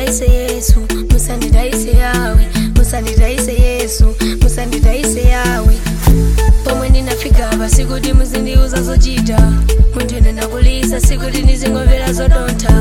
musandidayise yesu musandidayise yawe musandidayise yesu musandidayise yawe pomwe ndinafika apa sikuti muzindiuza zochita munthu ine ndakulisa sikuti ndizingomvera zodontha